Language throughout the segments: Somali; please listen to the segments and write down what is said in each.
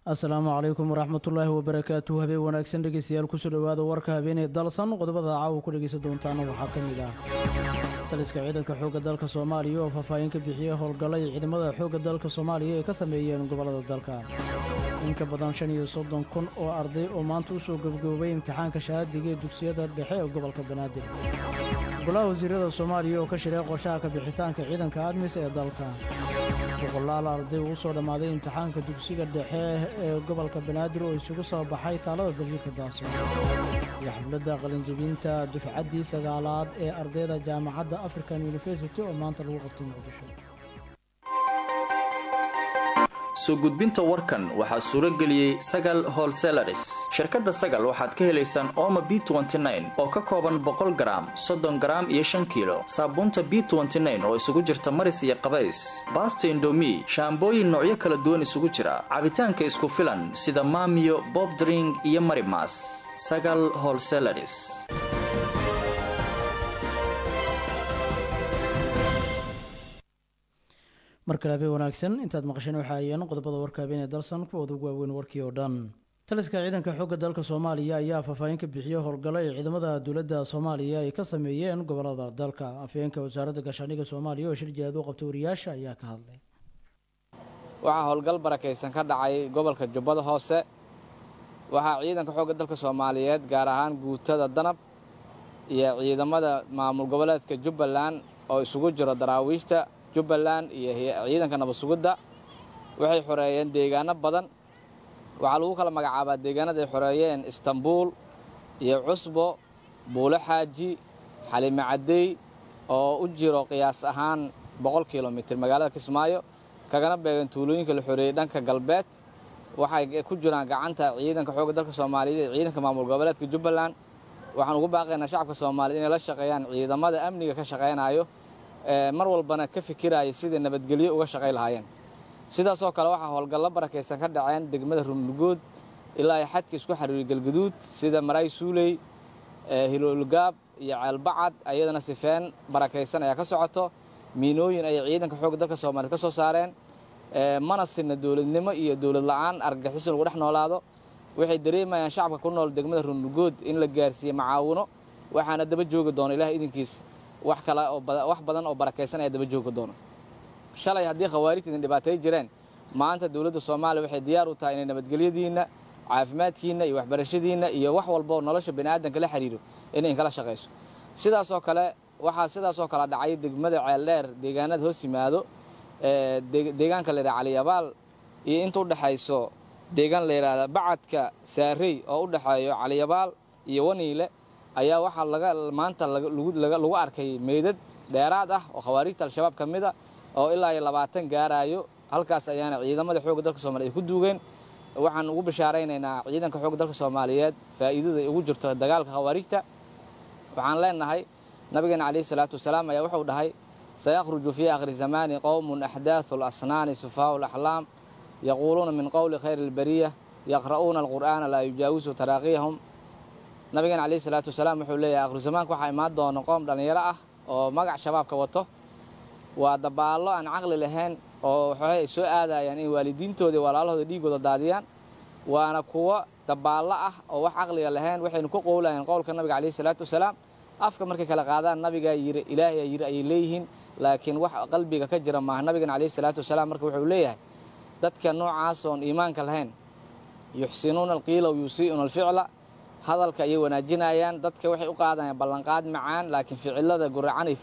asalaamu calaykum waraxmatullaahi wabarakaatu habeen wanaagsan dhegeystayaal kusoo dhowaada warka habeenee dalsan qodobada caawa ku dhegeysan doontaana waxaa ka mid ah taliska ciidanka xoogga dalka soomaaliya oo faahfaahin ka bixiyey howlgallay ciidamada xoogga dalka soomaaliya ay ka sameeyeen gobollada dalka in ka badan shan iyo soddon kun oo arday oo maanta u soo gebgoobay imtixaanka shahaadiga ee dugsiyada dhexe ee gobolka banaadir golaha wasiirada soomaaliya oo ka shiray qorshaha ka bixitaanka ciidanka admis ee dalka boqolaal arday uu soo dhammaaday imtixaanka dugsiga dhexe ee gobolka banaadir oo isugu soo baxay taalada dabiirka daaso iyo xafladda qalinjebinta dufcaddii sagaalaad ee ardayda jaamacadda african university oo maanta lagu qabtay muqdisho soo gudbinta warkan waxaa suuro geliyey sagal holselaris shirkadda sagal waxaad ka helaysaan ooma b oo ka kooban boqol garaam soddon garaam iyo shan kiilo saabuunta b oo isugu jirta maris iyo qabays baasta indomi shaambooyin noocyo kala duwan isugu jira cabitaanka isku filan sida maamiyo bobdring iyo marimas sagal holselaris mar kale habeen wanaagsan intaad maqasheen waxa ayeen qodobada warka habeen ee dalsan kuwooda ugu waaweyn warkii oo dhan taliska ciidanka xoogga dalka soomaaliya ayaa faahfaahin ka bixiyey howlgallo ay ciidamada dowladda soomaaliya ay ka sameeyeen gobolada dalka afhayeenka wasaaradda gaashaandhigga soomaaliya oo shir jihaad u qabtay wariyaasha ayaa ka hadlay waxaa howlgal barakaysan ka dhacay gobolka jubbada hoose waxaa ciidanka xoogga dalka soomaaliyeed gaar ahaan guutada danab iyo ciidamada maamul goboleedka jubbaland oo isugu jiro daraawiishta jubbaland iyo ciidanka nabadsugidda waxay xoreeyeen deegaano badan waxaa lagu kala magacaabaa deegaanada ay xoreeyeen istanbuul iyo cusbo buulo xaaji xalime caddey oo u jiro qiyaas ahaan boqol kilomitir magaalada kismaayo kagana beegan tuulooyinka la xoreeyey dhanka galbeed waxay ku jiraan gacanta ciidanka xoogga dalka soomaaliyeed ee ciidanka maamul goboleedka jubbaland waxaan ugu baaqaynaa shacabka soomaaliyed inay la shaqeeyaan ciidamada amniga ka shaqaynayo mar walbana ka fikiraya sidai nabadgelyo uga shaqay lahaayeen sidaasoo kale waxaa howlgallo barakaysan ka dhaceen degmada rumlugood ilaa ay xadka isku xariiriy galgaduud sida maraay suuley hiloolgaab iyo ceelbacad ayadana sifeen barakaysan ayaa ka socoto miinooyin ayay ciidanka xoogga dalka soomaaliyed ka soo saareen mana sinna dowladnimo iyo dowlad la'aan argagixiso lagu dhex noolaado waxay dareemayaan shacabka ku nool degmada rumlugood in la gaarsiiye macaawino waxaana daba joogi doona ilaah idinkiis wax kale oo wax badan oo barakaysan ayaa daba joogi doona shalay haddii khawaarijta idin dhibaatay jireen maanta dowladda soomaaliya waxay diyaar u tahay inay nabadgelyadiinna caafimaadkiinna iyo waxbarashadiinna iyo wax walba oo nolosha bani'aadanka la xidhiiro inay inkala shaqayso sidaasoo kale waxaa sidaasoo kale dhacay degmada ceeldheer deegaanada hoos yimaado deegaanka la yidhaha caliyabaal iyo inta u dhexayso deegaan la yidhaahda bacadka saarey oo u dhexeeyo caliyabaal iyo waniile ayaa waxaa laga maanta lagu arkay meydad dheeraad ah oo khawaarijta al-shabaab ka mid a oo ilaa iyo labaatan gaaraayo halkaas ayaana ciidamada xoogga dalka soomaliya ay ku duugeen waxaan ugu bishaaraynaynaa ciidanka xoogga dalka soomaaliyeed faa'iidada ugu jirto dagaalka khawaarijta waxaan leenahay nabigeena calayhi salaatu wasalaam ayaa wuxuu dhahay sayakhruju fii akhri zamaani qowmun axdaathu lasnaani sufaau laxlaam yaquuluuna min qowli khayri albariya yaqra'uuna alqur'aana laa yujaawisu taraaqiyahum nabigeena calayhi salaatu wasalaam wuxuu leeyahay akhru zamaanka waxaa imaan doona qoom dhallinyaro ah oo magac shabaabka wato waa dabaallo aan caqli lahayn oo waxooy ay soo aadayaan in waalidiintooda iyo walaalahooda dhiigooda daadiyaan waana kuwo dabaallo ah oo wax caqliga lahayn waxaynu ku qowlayaan qowlka nabiga calayhi salaatu wasalaam afka markay kala qaadaan nabigaa yiri ilaahay yiri ayay leeyihiin laakiin wax qalbiga ka jira maaha nabigana calayhi salaatu wasalaam marka wuxuu leeyahay dadka noocaas oon iimaanka lahayn yuxsinuuna alqiila wa yusii'una alficla hadalka ayay wanaajinayaan dadka waxay u qaadayaan ballanqaad macaan laakiin ficilada guracan ay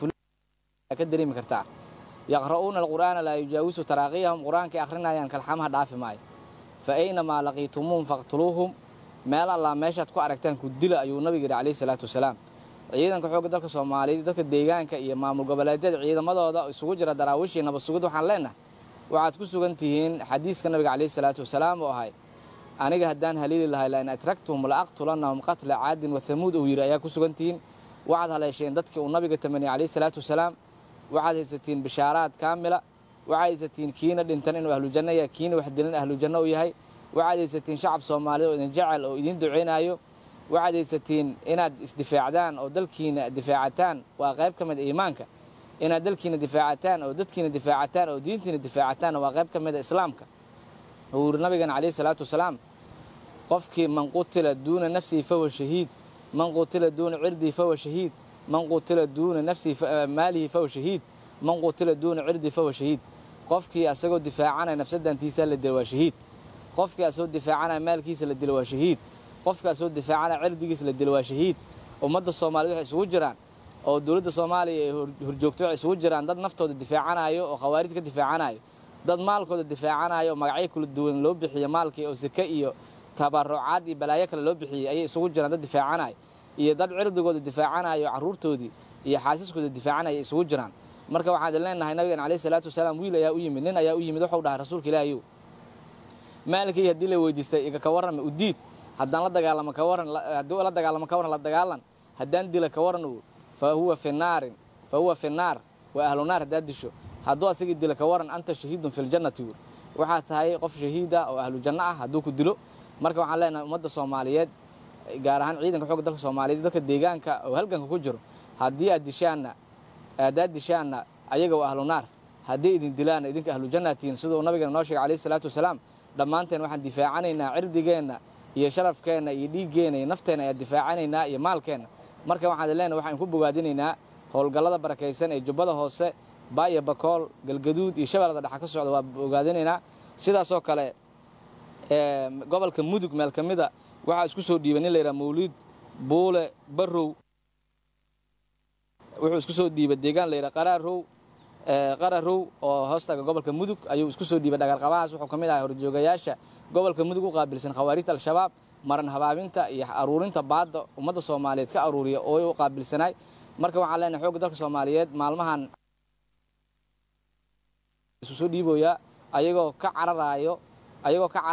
ka dareemi kartaa yaqra'uuna alqur'aana laa yujaawisu taraaqiyahum qur-aankay akhrinayaan kalxamaha dhaafi maayo fa aynamaa laqiitumuuhum faqtuluuhum meel allaa meeshaad ku aragtaan ku dila ayuu nabiga yidhi calayhi salaatu wasalaam ciidanka xoogga dalka soomaaliyeed dadka deegaanka iyo maamul goboleedyada ciidamadooda isugu jira daraawiishii nabadsugid waxaan leenahay waxaad ku sugan tihiin xadiiska nabiga calayhi salaatu wasalaam oo ahay aniga haddaan haliili lahay lain atragtuhum la aqtulannahum qatla caadin wa hamuud uu yidhi ayaa ku sugan tihiin waxaad haleesheen dadkii uu nabiga tamaniyey calayhi salaatu wasalaam waxaad haysatiin bishaaraad kaamila waxaad haysatiin kiina dhintan inuu ahlujanno yahay kiina wax dilan ahlujanno u yahay waxaad haysatiin shacab soomaaliyeed oo idin jecel oo idiin ducaynaayo waxaad haysatiin inaad isdifaacdaan oo dalkiina difaacataan waa qayb ka mid iimaanka inaad dalkiina difaacataan oo dadkiina difaacataan oo diintiina difaacataan waa qayb ka mida islaamka uu yidhi nabigeena calayhi salaatu wasalaam qofkii man qutila duuna nafsihi fahuwa shahiid man qutila duuna cirdihi fahuwa shahiid man qutila duuna nafsihi maalihi fahuwa shahiid man qutila duuna cirdihi fahuwa shahiid qofkii asagoo difaacanaya nafsadantiisa la dila waa shahiid qofkii asagoo difaacanaya maalkiisa la dila waa shahiid qofkii asagoo difaacanaya cirdigiisa la dila waa shahiid ummadda soomaaliyed waxay isugu jiraan oo dowladda soomaaliya ee horjoogta waxay isugu jiraan dad naftooda difaacanayo oo khawaarid ka difaacanayo dad maalkooda difaacanayo oo magacyo kala duwan loo bixiyo maalkii oo seke iyo tabarucaad iyo balaayo kale loo bixiyey ayay isugu jiraan dad difaacanayo iyo dad cirdigooda difaacanayo carruurtoodii iyo xaasiskooda difaacanaya ay isugu jiraan marka waxaan idin leenahay nabigan calayhi salaatu wasalaam wiil ayaa u yimid nin ayaa u yimid wuxuu dhahay rasuulka ilaahayow maalkii haddii la weydiistay iga ka warrama u diid haddaan la dagaalamo ka warran haddii la dagaalamo ka warran la dagaalan haddaan dila ka warran uu fa huwa fi naarin fa huwa fi naar waa ahlu naar haddaad disho hadduu asagii dila ka warran anta shahiidun fi ljannati wuur waxaa tahay qof shahiida oo ahlu janno ah hadduu ku dilo marka waxaan leenahay ummadda soomaaliyeed gaar ahaan ciidanka xoogga dalka soomaaliyeed dadka deegaanka oo halganka ku jiro haddii aad dishaanna haddaad dishaanna ayaga waa ahlu naar haddii idin dilaanna idinka ahlu jannaatihiin siduu nabigeena noo sheegay calayhi salaatu wasalaam dhammaanteen waxaan difaacanaynaa cirdigeenna iyo sharafkeenna iyo dhiiggeenna iyo nafteenna ayaan difaacanaynaa iyo maalkeenna marka waxaan idin leenahay waxaan ku bogaadinaynaa howlgallada barakaysan ee jubbada hoose baaya bakool galgaduud iyo shabeellada dhexa ka socda waa bogaadinaynaa sidaasoo kale gobolka mudug meel ka mida waxaa isku soo dhiibay nin layidhaha mawliid buule barrow wuxuu isku soo dhiibay deegaan layidhaha qaraarow qararow oo hoostaga gobolka mudug ayuu isku soo dhiibay dhagaarqabahaas wuxuu ka mid ahay horjoogayaasha gobolka mudug u qaabilsan khawaarijta al-shabaab maran habaabinta iyo aruurinta baadda ummadda soomaaliyeed ka aruuriya oo u qaabilsanaay marka waxaan leenahay xoogga dalka soomaaliyeed maalmahan isu soo dhiiboyaa ayagoo ka cararaayo ayagoo ka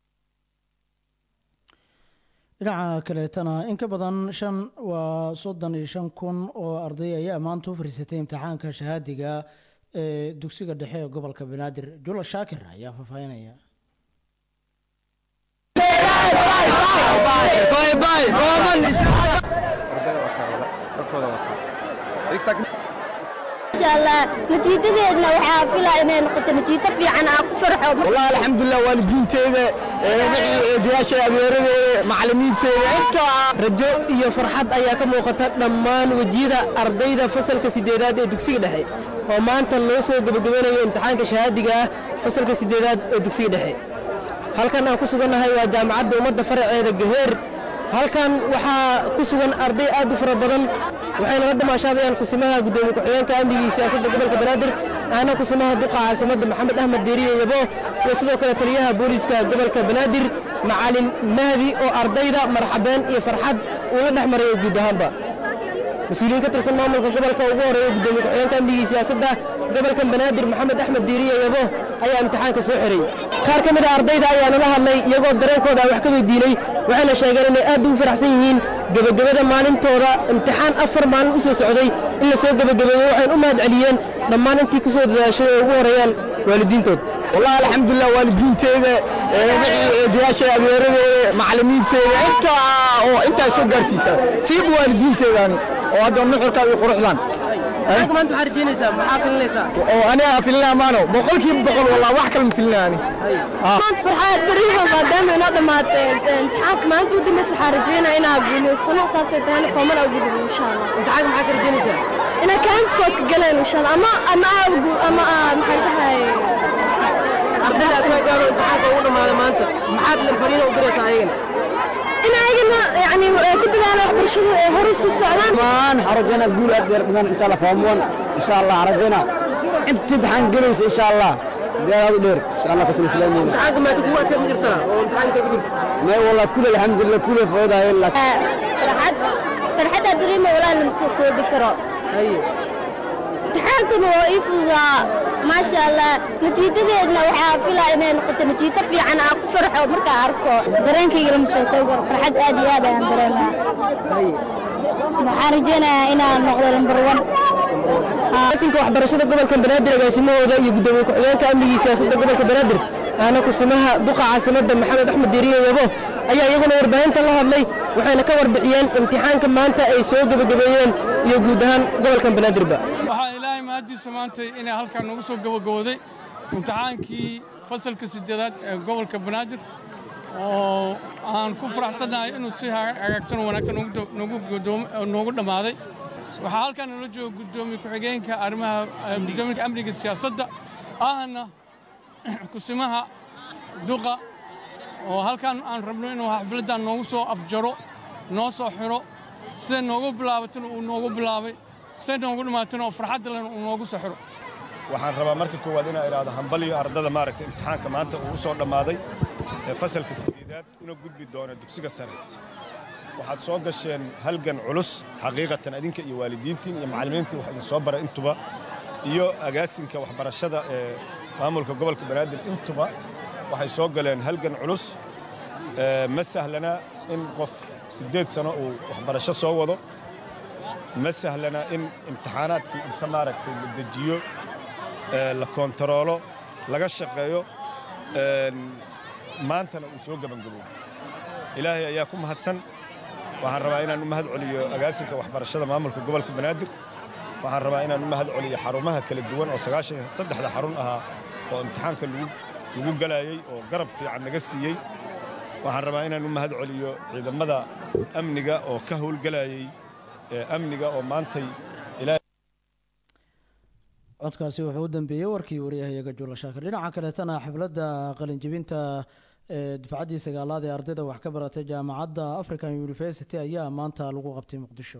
dhinaca kaleetana in ka badan shan waa soddon iyo shan kun oo arday ayaa maanta u fariisatay imtixaanka shahaadiga ee dugsiga dhexe ee gobolka banaadir jula shaakir ayaa faahfaahinaya natiijadeedna waxaa filaa inay noqoto natiijo fiican aan ku farxo والله الحمد لله waalidiinteeda eedayaasha adeeradeeda macallimiinteeda intaa rajo iyo farxad ayaa ka muuqata dhammaan wejiyada ardayda fasalka sideedaad ee dugsiga dhexe oo maanta loo soo gebagabanayo imtixaanka shahaadiga ah fasalka sideedaad ee dugsiga dhexe halkan aan ku sugannahay waa jaamacadda ummadda faraceeda gaheer halkan waxaa ku sugan arday aad u fara badan waxayna la damaashaadayaan kusimaha guddoomiye ku-xigeenka amnigii siyaasadda gobolka banaadir ahna kusimaha duqa caasimadda maxamed axmed deeriye yabo iyo sidoo kale taliyaha booliiska gobolka banaadir macalin mahdi oo ardayda marxabeen iyo farxad uu la dhex marayo guud ahaanba mas-uuliyiin ka tirsan maamulka gobolka ugu horeeya guddoomiye ku-xigeenka amnigii siyaasadda gobolka banaadir maxamed axmed diiriye yabo ayaa imtixaanka soo xiray qaar ka mid a ardayda ayaa nala hadlay iyagoo dareenkooda aan wax ka weydiinay waxayna sheegeen inay aad ugu faraxsan yihiin gebagabada maalintooda imtixaan afar maalin u soo socday in la soo gebagabeeyo waxayna u mahad celiyeen dhammaan intii ka soo dadaashay oo ugu horeeyaan waalidiintood والله الحمد لله waalidiinteeda eedayaasha adeeradeeda macallimiinteeda intaa oo intaa soo gaarsiisa siiba waalidiinteedani oo hadda nuxurkaada iyo quruxdan maanta maxaa rajaynaysaa maxaa filinaysaa oo aniga filina amaano boqolkiiba boqol wallah wax kale ma filina ani maanta farxaad beriyaha maadaama inoo dhammaatay imtixaanka maanta u dambaysa waxaa rajaynaa inaa guulaysano saasay tahayna foomana ugu dhigo insha allah imtixaanka maxaa ka rajaynaysaa inaa kaanjkood ka galeen insha allah ama ama aagu ama maxay dhahay ardayda soo gaaro imtixaanka ugu dhammaada maanta maxaad fariina u diraysaa ayagana in ayagana yani ku dadaala waxbarashadu ay hore sii socdaan maan harajana guul aad dheer dhiman insha allah form one insha allah harajana inta imtixaan gelaysa insha allah diyaaraad u dheer insha allah fasal islaamiina imtixaanka maanta kuwa aad ka jirtaa oo imtixaanka ka jirta may wallah kul alxamdulillah kule foodahay laakiin farxad farxadda dareema walaa lama soo koobi karo haye imtixaankana waa ii fududaa maasha allah natiijadeedna waxaa filaa inay noqoto natiijo fiican aan ku farxo markaan arko dareenkayga lama soo koobi karo farxad aad iyo aad ayaan dareemaa waxaan rajaynayaa inaan noqdo lambar wan asinka waxbarashada gobolka banaadir agaasimahooda iyo guddoomiye ku-xigeenka amnigii siyaasadda gobolka banaadir ahna kusimaha duqa caasimadda maxamed axmed diiriye yabo ayaa iyaguna warbaahinta la hadlay waxayna ka warbixiyeen imtixaanka maanta ay soo gebagabeeyeen iyo guud ahaan gobolkan banaadirba waxaa ilaahay mahaddiisa maantay inay halkaan noogu soo gabagabooday imtixaankii fasalka siddeedaad ee gobolka banaadir oo aan ku faraxsannahay inuu si hagaagsan oo wanaagsan noogu dhammaaday waxaa halkaan nala jooga guddoomiye ku-xigeenka arrimaha guddoominka amniga siyaasadda ahna kusimaha duqa oo halkaan aan rabno inuu xafladdan noogu soo afjaro noo soo xiro siday noogu bilaabatana uu noogu bilaabay siday noogu dhammaatana oo farxadda lehna uu noogu soo xiro waxaan rabaa marka koowaad inaa idhaahdo hambaliyo ardada maaragtay imtixaanka maanta uu u soo dhammaaday ee fasalka siddeedaad una gudbi doona dugsiga sare waxaad soo gasheen halgan culus xaqiiqatan adinka iyo waalidiintiin iyo macallimiintii wax idin soo bara intuba iyo agaasinka waxbarashada ee maamulka gobolka banaadir intuba waxay soo galeen halgan culus ma sahlana in qof siddeed sano uu waxbarasho soo wado ma sahlana in imtixaanaadkii inta maaragtay la dejiyo la koontaroolo laga shaqeeyo maantana uu soo gebangabo ilaahay ayaa ku mahadsan waxaan rabaa inaan u mahad celiyo agaasinka waxbarashada maamulka gobolka banaadir waxaan rabaa inaan u mahad celiyo xarumaha kala duwan oo sagaashan saddexda xarun ahaa oo imtixaanka lagu galaayey oo garab fiican naga siiyey waxaan rabaa inaan u mahad celiyo ciidamada amniga oo ka howlgalayey amniga oo maantay codkaasi wuxuu u dambeeyey warkii wariyahayaga jula shaakir dhinaca kaleetana xafladda qalinjibinta ee dufcaddii sagaalaad ee ardayda wax ka baratay jaamacadda african university ayaa maanta lagu qabtay muqdisho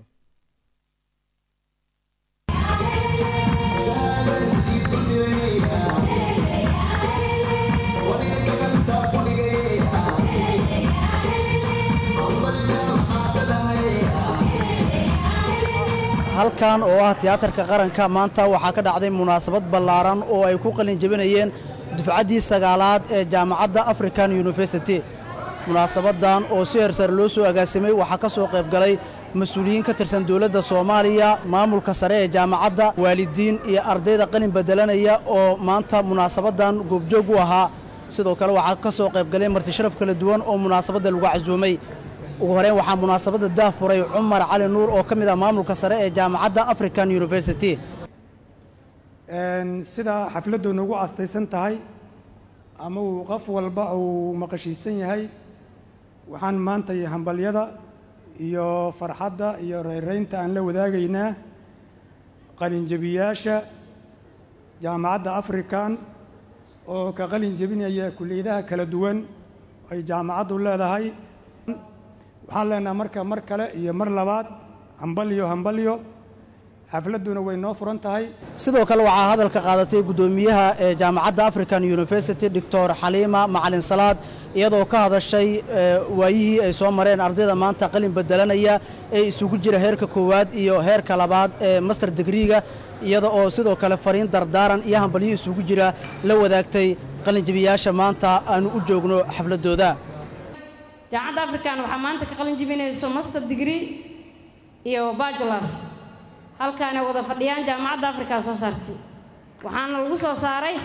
halkan oo ah tiyaatarka qaranka maanta waxaa ka dhacday munaasabad ballaaran oo ay ku qalin jebinayeen dufcaddii sagaalaad ee jaamacadda african university munaasabaddan oo si hersare loo soo agaasimay waxaa ka soo qayb galay mas-uuliyiin ka tirsan dowladda soomaaliya maamulka sare ee jaamacadda waalidiin iyo ardayda qalin beddelanaya oo maanta munaasabaddan goobjoog u ahaa sidoo kale waxaa ka soo qayb galay martisharaf kala duwan oo munaasabadda lagu casuumay ugu horeyn waxaa munaasabadda daafuray cumar cali nuur oo ka mid ah maamulka sare ee jaamacadda african university sida xafladdu nagu astaysan tahay ama uu qof walba uu maqashiisan yahay waxaan maanta hambalyada iyo farxadda iyo rayraynta aan la wadaagaynaa qalinjebiyaasha jaamacadda african oo ka qalin jebinaya kulliyadaha kala duwan ay jaamacaddu leedahay waxaan leenaha marka mar kale iyo mar labaad hambalyo hambalyo xafladduna way noo furan tahay sidoo kale waxaa hadalka qaadatay guddoomiyaha ee jaamacadda african university doctor xaliima macalin salaad iyadoo ka hadashay waayihii ay soo mareen ardayda maanta qalin bedelanaya ee isugu jira heerka koowaad iyo heerka labaad ee master digriiga iyada oo sidoo kale fariin dardaaran iyo hambalyo isugu jira la wadaagtay qalinjebiyaasha maanta aanu u joogno xafladdooda jaamacadda african waxaa maanta ka qalin jebinayso master degree iyo bajular halkaana wada fadhiyaan jaamacadda africa soo saartay waxaana lagu soo saaray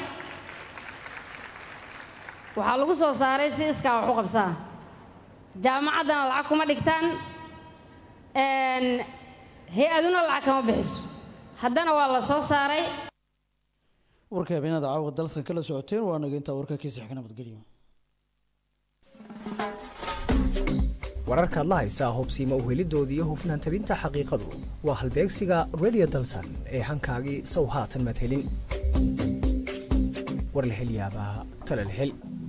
waxaa lagu soo saaray si iskaa wax u qabsaa jaamacaddana lacag kuma dhigtaan hay-aduna lacag kama bixiso haddana waa la soo saaray warka habeenada caawa dalsan kala socoteen waa naga intaa warka kiisa xigka nabadgelyo wararkaad la haysaa hubsiima uhelidooda iyo hufnaan tabinta xaqiiqadu waa halbeegsiga redio dalsan ee hankaagii sow haatan madhelin war la hel yaabaa talal hel